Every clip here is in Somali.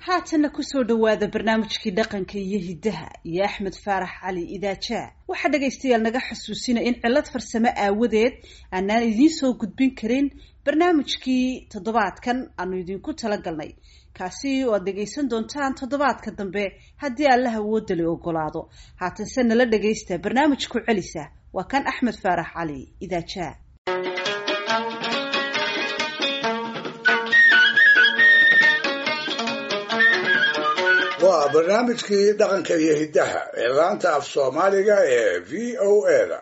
haatanna kusoo dhowaada barnaamijkii dhaqanka iyo hiddaha iyo axmed faarax cali idaajaa waxaa dhagaystayaal naga xasuusina in cillad farsamo aawadeed aanaan idiin soo gudbin karin barnaamijkii toddobaadkan aanu idinku talagalnay kaasi oo aad dhegaysan doontaan toddobaadka dambe haddii allaha woodali ogolaado haatanse nala dhagaysta barnaamijku celisa waa kan axmed faarax cali idaajaa waa barnaamijkii dhaqanka iyo hiddaha ee laanta af soomaaliga ee v o a da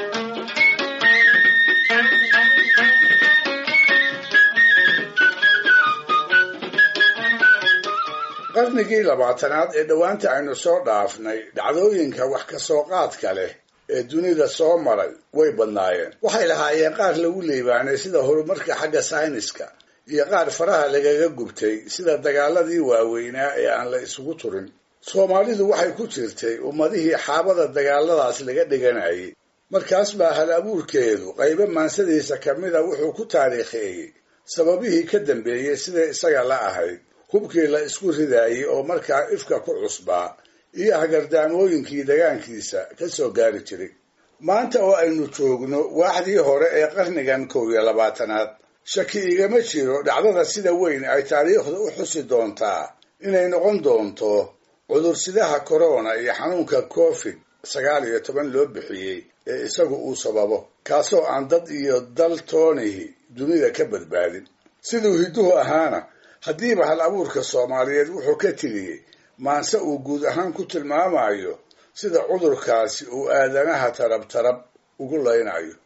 qarnigii labaatanaad ee dhowaanta aynu soo dhaafnay dhacdooyinka wax ka soo qaadka leh ee dunida soo maray way badnaayeen waxay lahaayeen qaar lagu liibaanay sida horumarka xagga sayniska iyo qaar faraha lagaga gubtay sida dagaaladii waaweynaa ee aan la isugu turin soomaalidu waxay ku jirtay ummadihii xaabada dagaaladaas laga dhiganayay markaas baa hal abuurkeedu qaybo maansadiisa ka mida wuxuu ku taariikheeyey sababihii ka dambeeyey siday isaga la ahayd hubkii la isku ridaayey oo markaa ifka ku cusbaa iyo hagardaamooyinkii dagaankiisa ka soo gaari jiray maanta oo aynu joogno waaxdii hore ee qarnigan kow iyo labaatanaad shaki igama jiro dhacdada sida weyn ay taariikhda u xusi doontaa inay noqon doonto cudursidaha corona iyo xanuunka covid sagaal iyo toban loo bixiyey ee isagu uu sababo kaasoo aan dad iyo dal toonihi dunida ka badbaadin siduu hidduhu ahaana haddiiba hal abuurka soomaaliyeed wuxuu ka tiriyey maanse uu guud ahaan ku tilmaamayo sida cudurkaasi uu aadanaha tarab tarab ugu laynayo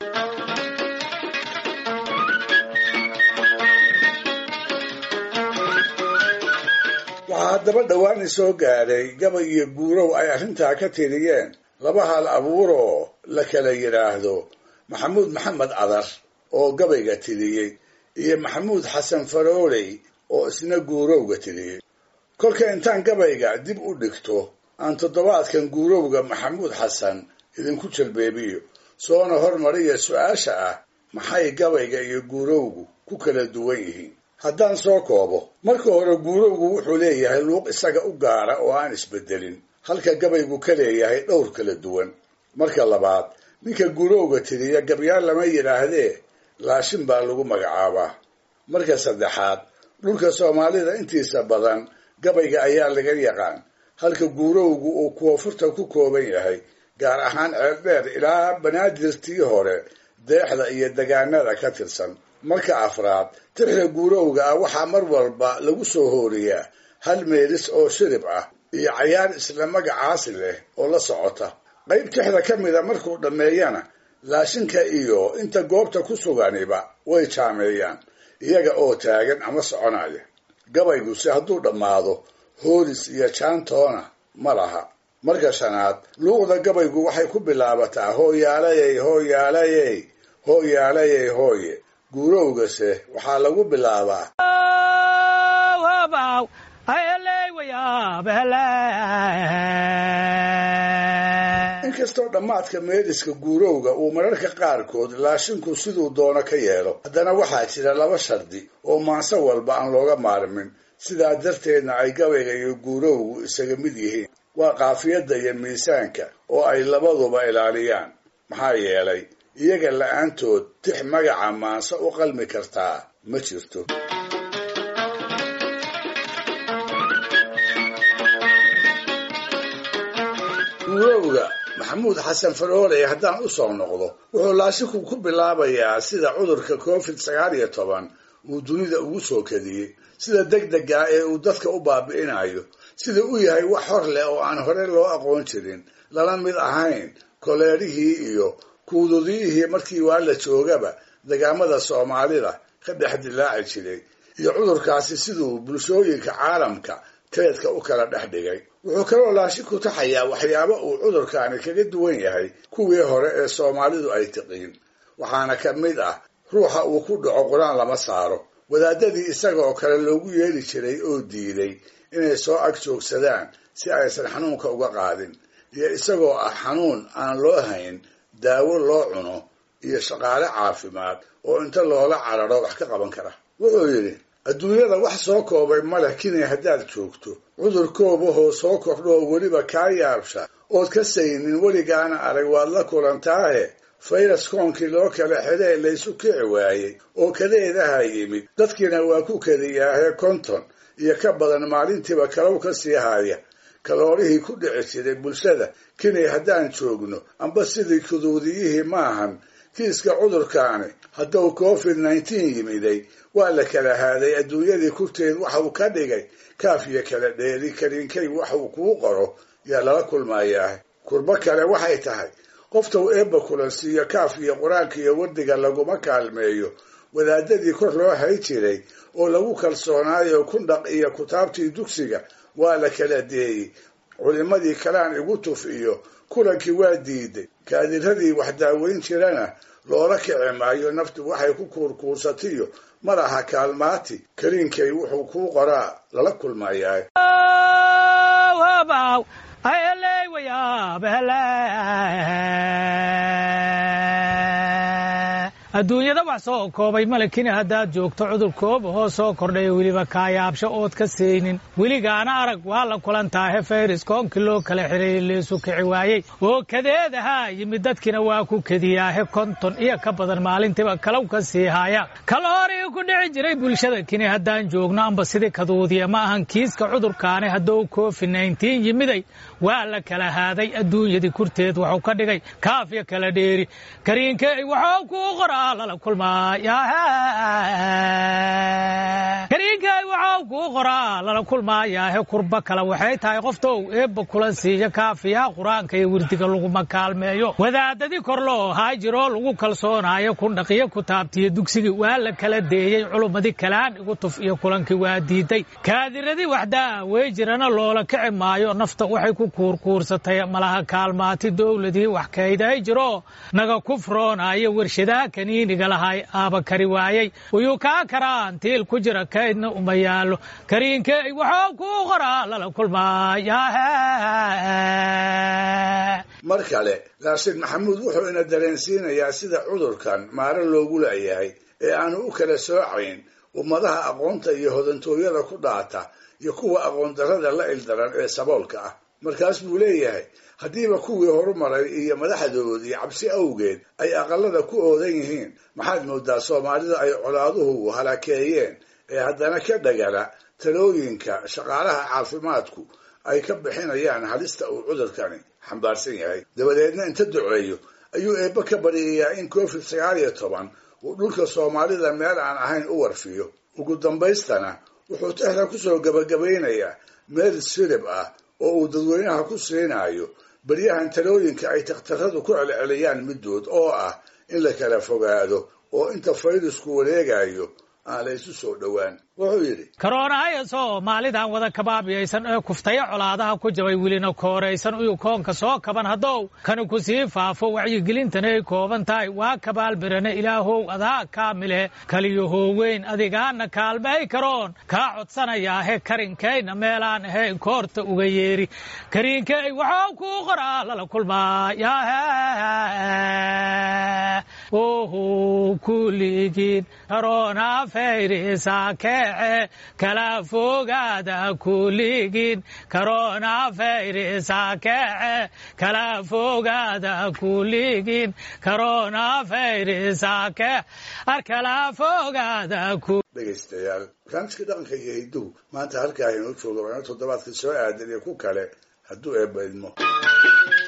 waxaa haddaba dhowaan isoo gaadhay gabay iyo guurow ay arrintaa ka tiriyeen laba hal abuuroo la kala yidhaahdo maxamuud maxamed cadar oo gabayga tiriyey iyo maxamuud xasan farooley oo isna guurowga tiriyey kolka intaan gabayga dib u dhigto aan toddobaadkan guurowga maxamuud xasan idinku jalbeebiyo soona hormariya su-aasha ah maxay gabayga iyo guurowgu ku kala duwan yihiin haddaan soo koobo marka hore guurowgu wuxuu leeyahay luuq isaga u gaara oo aan isbedelin halka gabaygu ka leeyahay dhowr kala duwan marka labaad ninka guurowga tiriya gabyaal lama yidhaahdee laashin baa lagu magacaabaa marka saddexaad dhulka soomaalida intiisa badan gabayga ayaa laga yaqaan halka guurowgu uu koonfurta ku kooban yahay gaar ahaan ceeldheer ilaa banaadirtii hore deexda iyo degaanada ka tirsan marka afraad tixda guurowga ah waxaa mar walba lagu soo hooriyaa hal meelis oo shirib ah iyo cayaar isla magacaasi leh oo la socota qayb tixda ka mida markuu dhammeeyana laashinka iyo inta goobta ku suganiba way jaameeyaan iyaga oo taagan ama soconaya gabayguse hadduu dhammaado hoolis iyo jaantoona ma laha marka shanaad luuqda gabaygu waxay ku bilaabataa hooyaalayey hooyaalayey hooyaalayey hooye guurowgase waxaa lagu bilaabaa inkastoo dhammaadka meeliska guurowga uu mararka qaarkood laashinku siduu doono ka yeelo haddana waxaa jira laba shardi oo maanse walba aan looga maarmin sidaa darteedna ay gabayga iyo guurowgu isaga mid yihiin waa qaafiyadda iyo miisaanka oo ay labaduba ilaaliyaan maxaa yeelay iyaga la-aantood tix magaca maanse u qalmi kartaa ma jirto guurowga maxamuud xasan farooley haddaan u soo noqdo wuxuu laashinku ku bilaabayaa sida cudurka covid sagaal iyo toban uu dunida ugu soo kadiyey sida degdega ee uu dadka u baabi'inayo sida u yahay wax hor leh oo aan hore loo aqoon jirin lala mid ahayn koleerihii iyo kuududiyihii markii waa la joogaba degaamada soomaalida ka dhex dilaaci jiray iyo cudurkaasi siduu bulshooyinka caalamka teedka u kala dhex dhigay wuxuu kaloo laashi ku taxayaa waxyaabo uu cudurkaani kaga duwan yahay kuwii hore ee soomaalidu ay tiqiin waxaana ka mid ah ruuxa uu ku dhaco qur-aan lama saaro wadaadadii isaga oo kale loogu yeeli jiray oo diiday inay soo ag joogsadaan si aysan xanuunka uga qaadin iyo isagoo ah xanuun aan loo hayn daawo loo cuno iyo shaqaale caafimaad oo inta loola cararo wax ka qaban kara wuxuu yidhi adduunyada wax soo koobay maleh kinay haddaad joogto cudur koobahoo soo kordho oo weliba kaa yaabsha ood ka saynin weligaana arag waad la kulantaahe fayras koonkii loo kala xidhee laysu kici waayey oo kadeedaha yimid dadkiina waa ku kadiyaahe konton iyo ka badan maalintiiba kalow ka sii haya kaloorihii ku dhici jiray bulshada kinay haddaan joogno amba sidii kuduudiyihii maahan kiiska cudurkaani hadduu covid nneteen yimiday waa la kala haaday adduunyadii kurteed waxa uu ka dhigay kaaf iyo kala dheeri kariinkay wax uu kuu qoro yaa lala kulmayaa kurbo kale waxay tahay qoftuu eebba kulansiiyo kaaf iyo qur-aanka iyo wardiga laguma kaalmeeyo wadaadadii kor loo hay jiray oo lagu kalsoonaayo kundhaq iyo kutaabtii dugsiga waa la kala deeyey culimmadii kalaan igu tuf iyo kulankii waa diiday kaadiradii wax daaweyn jirana loola kici maayo naftu waxay ku kuurkuursatiyo malaha kaalmaati kariinkay wuxuu kuu qoraa lala kulmayaa adduunyada wax soo koobay malekina haddaad joogto cudur koobahoo soo kordhayo weliba kaayaabsho ood ka saynin weligaana arag waa la kulantaahe fayris koonkii loo kala xidhay leesu kici waayey oo kadeedahaa yimid dadkiina waa ku kediyaahe konton iyo ka badan maalintiiba kalow ka sii haya kaloorii ku dhici jiray bulshada kini haddaan joogno amba sidii kaduudiya ma ahan kiiska cudurkaani hadduu covid nneteen yimiday waa la kala haaday adduunyadii kurteed waxuu ka dhigay kaafya kala dheeri kariinkey waxuu kuu qoraa kariinkay waxau kuu qoraa lala kulmaayaahe kurba kale waxay tahay qoftou eebba kula siiya kaafiyaha qur-aanka iyo wirdiga laguma kaalmeeyo wadaadadii kor loo haajiroo lagu kalsoonaayo kundhaqiyo kutaabtiyo dugsigii waa la kala deeyey culummadii kalaan igu tuf iyo kulankii waa diiday kaadiradii waxdaa wey jirana loola kici maayo nafta waxay ku kuurkuursatay malaha kaalmaati dowladii wax kayday jiro naga kufroonaayo warshadaha kaniiniga lahay aaba kari waayey uyuu kaa karaan tiil ku jira kaydna uma yaallo kariinkey waxuu kuu qoraa lala kulmaaya mar kale laakiin maxamuud wuxuu ina dareensiinayaa sida cudurkan maaro loogu la'yahay ee aanu u kala soocayn ummadaha aqoonta iyo hodantooyada ku dhaata iyo kuwa aqoon darrada la ildaran ee saboolka ah markaas buu leeyahay haddiiba kuwii horumaray iyo madaxdoodii cabsi awgeed ay aqalada ku oodan yihiin maxaad moodaa soomaalida ay colaaduhu halakeeyeen ee haddana ka dhagala talooyinka shaqaalaha caafimaadku ay ka bixinayaan halista uu cudurkani xambaarsan yahay dabadeedna inta duceeyo ayuu eebbe ka baryayaa in covid sagaal iyo toban uu dhulka soomaalida meel aan ahayn u warfiyo ugu dambaystana wuxuu tehla kusoo gabagabaynayaa meel sirib ah oo uu dadweynaha ku siinayo baryahan talooyinka ay takhtaradu ku celceliyaan middood oo ah in la kala fogaado oo inta fayrasku wareegayo aan la isu soo dhowaan wuxuu yidhi karoonahayo soomaalidan wada kabaabiyaysan ee kuftaya colaadaha ku jabay welina kooraysan uyu koonka soo kaban haddow kani ku sii faafo wacyigelintana ay kooban tahay waa kabaalbirane ilaahow adaa kaamileh kaliyo hooweyn adigaana kaalmay karoon kaa codsanayaahe karinkayna meelaan ahayn koorta uga yeeri kariinkey waxuu kuu qoraa lala kulmaaya oho kuligiin karoona fayrisa keece kala fogaada kuligiin karoona fayrisa keece kala fogaada kuligiin karoona fayrisa kee ar kala fogaada ku dhegaystayaal barnaamijka dhaqanka iyo hidduhu maanta halkaa inoo jooga waana toddobaadka soo aadan iyo ku kale hadduu eebba idmo